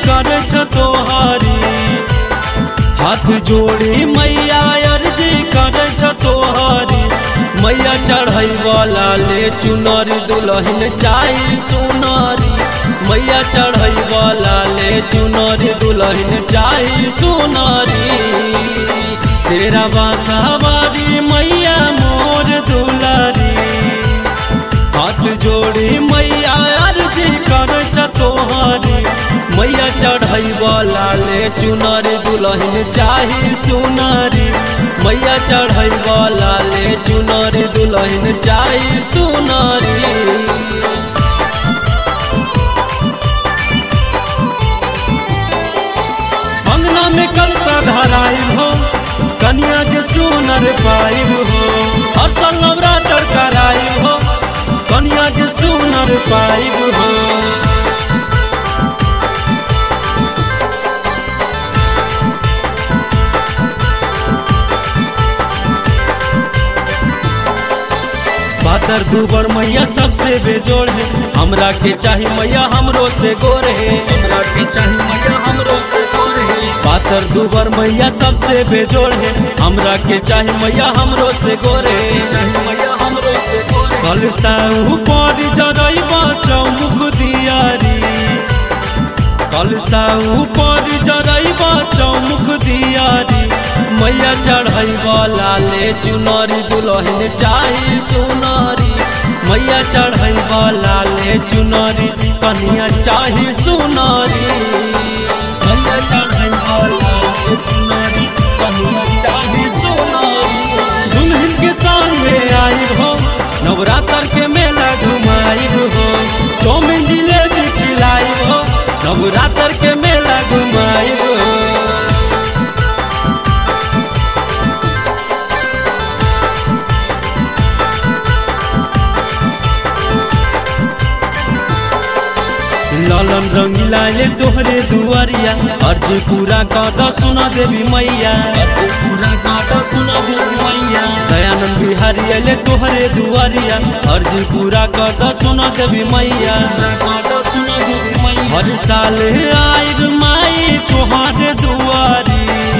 कर तोहारी हाथ जोड़ी मैया अर्जी कर तोहारी मैया चढ़ै वाला ले चुनरी दुल्हन चाही सुनारी मैया चढ़ै वाला ले चुनरी दुल्हन चाही सुनारी शेरवा सवारी मैया मोर दुलारी हाथ जोड़ी मैया अर्जी कर तोहारी मैया चढ़ै वाला ले चुनरी दुल्हन चाही सुनारी मैया चढ़ै वाला ले चुनरी दुल्हन चाही सुनारी अंगना में कलसा धराई हो कन्या जे सुनर पाई हो हर साल नवरात्र कराई हो कन्या जे सुनर पाई हो पातर दुबर मैया सबसे बेजोड़ है हमरा के चाही मैया हमरो से गोर है हमरा के चाही मैया हमरो से गोर है पातर दुबर मैया सबसे बेजोड़ है हमरा के चाही मैया हमरो से गोर है चाही मैया हमरो से गोर है कल साहू पर जरैबा चौमुख दियारी कल साहू पर जरैबा चौमुख दियारी मैया चढ़ै वाला ले चुनरी दुल्हन चाही सुनारी मैया चढ़ै वाला ले चुनरी कन्या चाही सुनारी मैया चढ़ै वाला ले चुनरी कन्या चाही सुनारी दुल्हन के संगे आई हो नवरात्र के मेला घुमाई हो चौमिन जिलेबी खिलाई हो नवरात्र के मेला घुमाई हो लालन रंगीला ले तोहरे दुआरिया अर्ज पूरा कादा सुना देवी मैया अर्ज पूरा कादा सुना देवी मैया दयानंद बिहारी ले तोहरे दुआरिया अर्ज पूरा कादा सुना देवी मैया कादा सुना देवी मैया हर साल आइब माई तोहरे दुआरी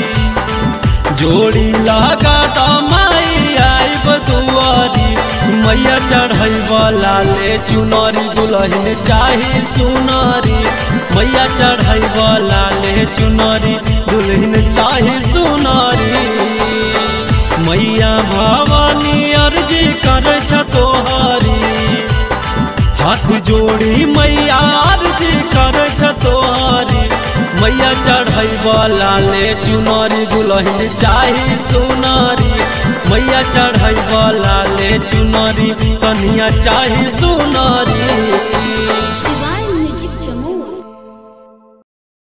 जोड़ी लगा दा माई आइब दुआरी मैया चढ़ै वाला ले चुनरी दुल्हन चाही सुनारी मैया चढ़ै वाला ले चुनरी दुल्हन चाही सुनारी मैया भवानी अर्जी कर तोहारी हाथ जोड़ी मैया अर्जी कर तोहारी मैया चढ़ै वाला ले चुनरी दुल्हन चाही सुनारी मैया चढ़ै वाला ले चुनरी कन्या चाही सुनारी